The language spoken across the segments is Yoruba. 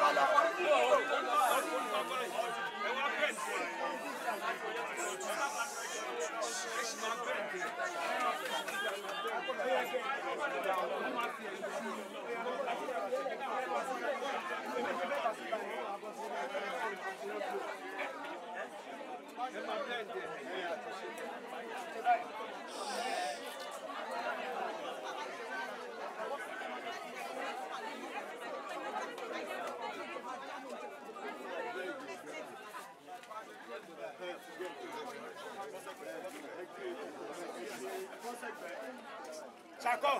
Ṣakọ.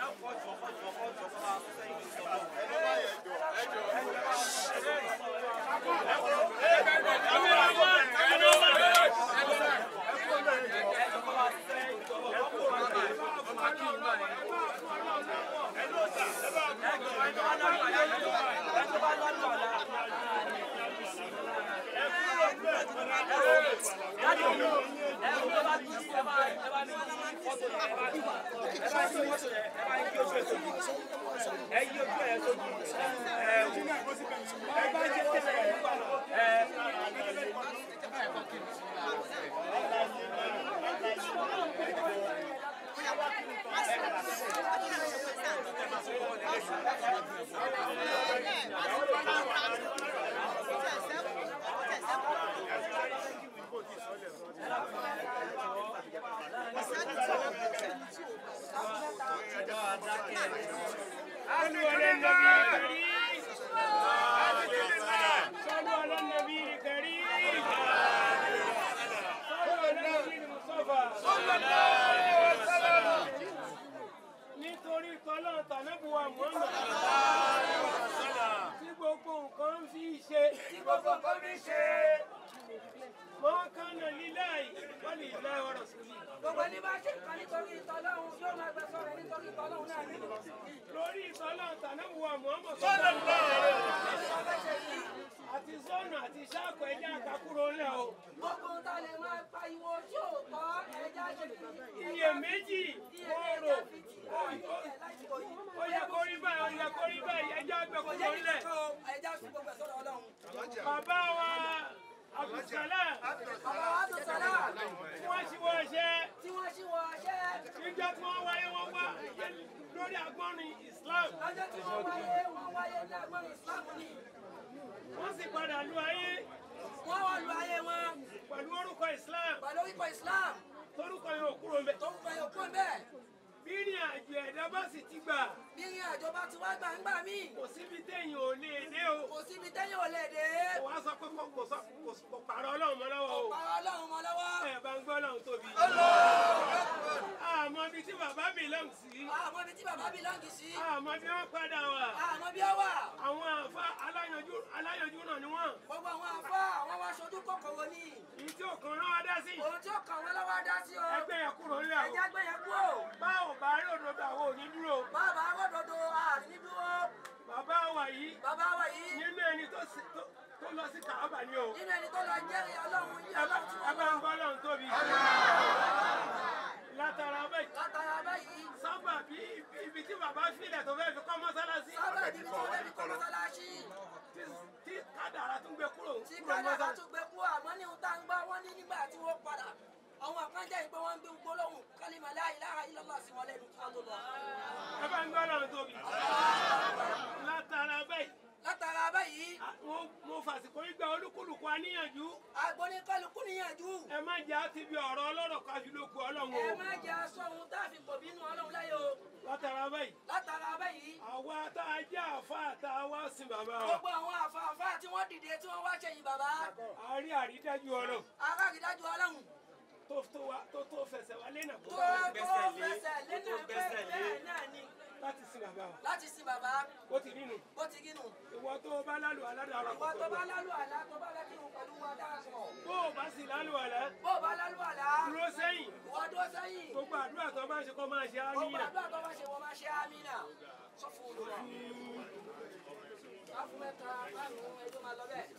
صلوا على النبي الكريم صلوا على النبي الكريم صلوا على النبي المصطفى صلى الله عليه وسلم nítorí tọ́lọ́ tànẹ́bùwà mọ́nà tí gbogbo nǹkan fi ṣe tí gbogbo nǹkan fi ṣe mọ́kànnà líláì wọ́n lè lá ọ̀rọ̀ sílẹ̀. Gbogbo ẹni bá ṣe nǹkan nítorí ìtọ́lọ́hún yóò máa gbẹ̀sọ̀ rẹ̀ nítorí ìtọ́lọ́hún náà nínú. lórí ìtọ́lọ́ tànẹ́bùwà mọ́nà sọ́nà àti sọ́nà àti sáàkọ̀ ẹja àkàkúrò ńlẹ̀ o. Gbogbo ta lè máa pariwo tí ò tọ́ ẹja ṣe iye méjì oòrò ó yẹ kó rí báyìí ó yẹ kó rí báyìí ẹja àgbẹ̀kúrò ńlẹ̀. ẹja fi gbogbo ẹ̀sọ́ Ọlọ́run. bàbá wa abdulsalam Bàbá wa tó sọ́lá tí wọ́n ṣe wọ́n ṣe tí wọ́n ṣí wọ ọṣẹ́ níjọ́ tí wọ́n wáyé wọ́n wá lórí agbọ́nrin islam lọ́jọ́ tí wọ́n wáyé wọ́n wáyé ní agbọ́n ìsìlámù ni. wọ́n sì padà lu ayé Wọ́n wá lu ayé wọn pẹ̀lú orúkọ islam pẹ̀lú orúkọ Islam torúkọ yóò kúrò mbẹ. tó ń fẹ́ yòókù bẹ́ẹ̀. bí ní àjò ẹ̀dá bá sì ti gbà Bí ìrìn àjò bá ti wá gbà ń gbà míì, kò síbi téèyàn ò lè dé o kò síbi tẹ́yìn ò lè dé. kò wá sọ pé kò kò sọ kò kò pààrọ̀ ọlọ́run mọ́ lọ́wọ́ o Pàrọ̀ Ọlọ́run mọ́ lọ́wọ́. ẹ̀ bá ń gbọ́ ọlọ́run tóbi. àmọ́ ibi tí bàbá mi lọ́hùn sí Àmọ́ ibi tí bàbá bí lọ́ǹgì sí. àmọ́ bí wọ́n padà wà Àmọ́ bí ó wà. àwọn àfa aláyanjú aláyanjú náà ni wọ́n Gbogbo àwọn àfọ́ àwọn wá ṣojú kòkòrò ní. èyí tí òkan rán wá dá sí Ohun tí ó kàn wọ́n lọ́wọ́ dá sí o. ẹgbẹ́ yẹn kúrò ńlẹ̀ o Ẹja gbé yẹn kú o. báwo bá rí òdodo àwọn òní dúró Bàbá arọ́dodo àrùn ní dúró. bàbá wa yìí Bàbá wa yìí nínú ẹni tó sì- tó- tó lọ sí kàábà ni o nínú ẹni tó lọ jẹ́rìí Ọlọ́run yí Ọlọ́run tí ẹ wọ́n bá lọ. ń gbọ́ ọlọ́run tóbi látara bẹ́ẹ̀ Látara báyìí, sábà bí ibi tí bàbá filẹ̀ tó fẹ́ fi kọ́ mọ́sálásí sábà níbi tí wọ́n fi kọ́ mọ́sálásí. tí- tí kádàrá tún gbé kúrò Tí kúrò kádà bá mọ́sálásí. tún gbé kú àmọ́ ní ohun tá ń gbọ́ wọ́n ní nígbà tí wọ́n padà. Àwọn àkànjẹ́ ìpé wọ́n ń gbé gbólóhùn kálímà la ilaha illallah sí wọn lẹ́nu kí wọ́n tó lọ. ẹ bá ń gbọ́ ọlọ́run tóbi látara bẹ́ẹ̀ Látara báyìí, a- mo- mo fàsìkò yìí gba olúkúlùkù àníyànjú agbóníkálukú níyànjú. ẹ má jẹ́ àti bí ọ̀rọ̀ ọlọ́rọ̀ kájú ló ku ọlọ́run Ẹ o má jẹ́ aṣọ ohun tá a fi pò bínú Ọlọ́run láyé o. látara bẹ́ẹ̀ Látara báyìí, àwa tá a jẹ́ àfa tá a wá sin bàbá wa gbogbo àwọn àfààfà tí wọ́n dìde tí wọ́n wá ṣẹ̀yìn bàbá. a rí àrídájú ọlọ́run Aráàrídájú Ọlọ́run tó tó wa tó tó fẹsẹ̀ wa lẹ́nà kó tó bá tó fẹsẹ̀ lẹ́nà pé bẹ́ẹ̀ náà ni láti sin bàbá wa láti sin bàbá ó ti nínú bó ti gínú. ìwọ tó o bá lálù aládàá Ìwọ tó bá lálù àlá tó bá lẹ́kìrun pẹ̀lú wa dáàbọ̀. bó o bá sì lálù àlá Bó o bá lálù àlá, dúró sẹ́yìn ìwọ dúró sẹ́yìn. gbogbo àdúrà tó bá ń ṣe kó máa ṣe Gbogbo àmìnà àdúrà tó bá ṣe wọ́n máa ṣe ámínà. Sọ fún olùwà. Wá fún mẹ́ta, márùn-ún, ẹjọ́ máa lọ bẹ́ẹ̀.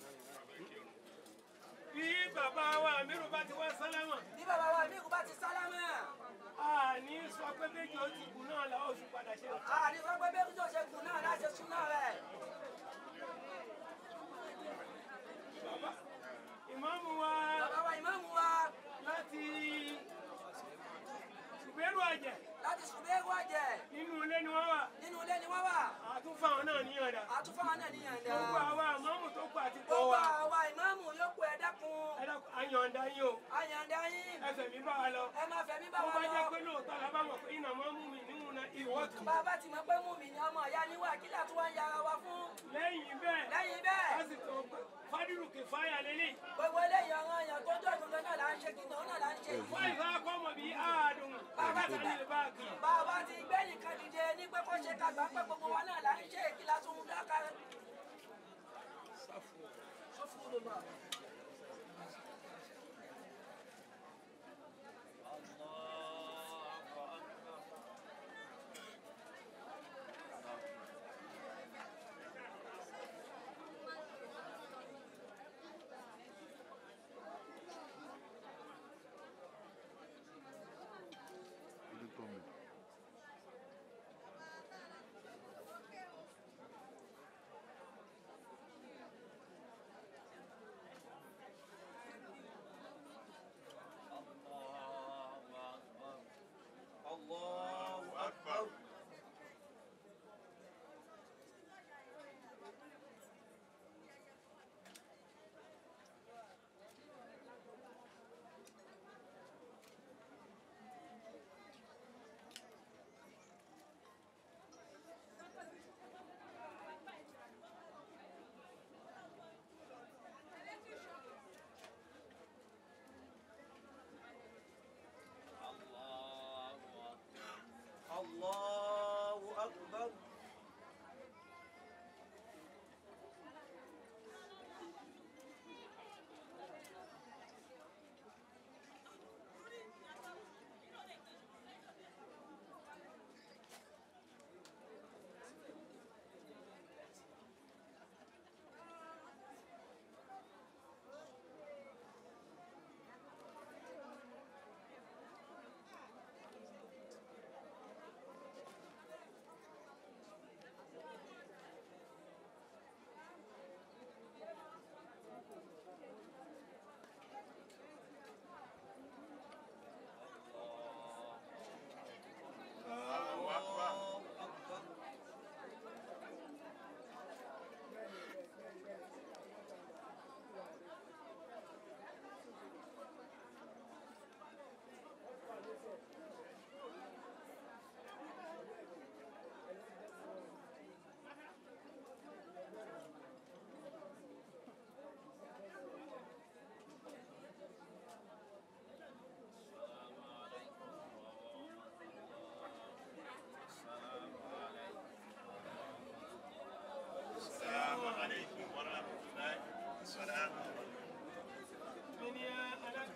bí bàbá wa àmírù bá ti wá sálámà Bí bàbá wa mi kò bá ti sálámà, a ní sọ pé méjì ó ti kù náà làwọn oṣù padà ṣe àní sọ pé bẹ́ẹ̀ tó ṣe kù náà láṣẹ sún náà rẹ̀. àyàndá yín o àyàndá yín ẹsẹ̀ mi bá wa lọ. ẹ máa fẹ̀mí bá Tó wa bá jẹ́ lọ. pé lóòótọ́ la bá mọ̀ pé iná máa ń mú mi níwọ̀n náà ìwọ́ tù. bàbá ti mọ̀ pé mú mi ni ọmọ ìyá níwà kí látún wá ń yára wa fún. Lẹ́yìn bẹ́ẹ̀, lẹ́yìn bẹ́ẹ̀ a sì tó fádìrú kìfáyà lélẹ̀. gbogbo eléyìí ọ̀ràn èèyàn tó jọ ìgbọ̀ngàn náà là ń ṣe kìnnà náà là ń ṣe. Wọ́n ìfẹ́ akọ́mọ bíi àádùn. Bàbá ti ní ìbáàgì. bàbá ti gbé nìkan dìde ní pé kó ṣe kàgbà pé gbogbo wa náà là ń ṣe kí látún dákàrẹ́. sọ́fù ló bá.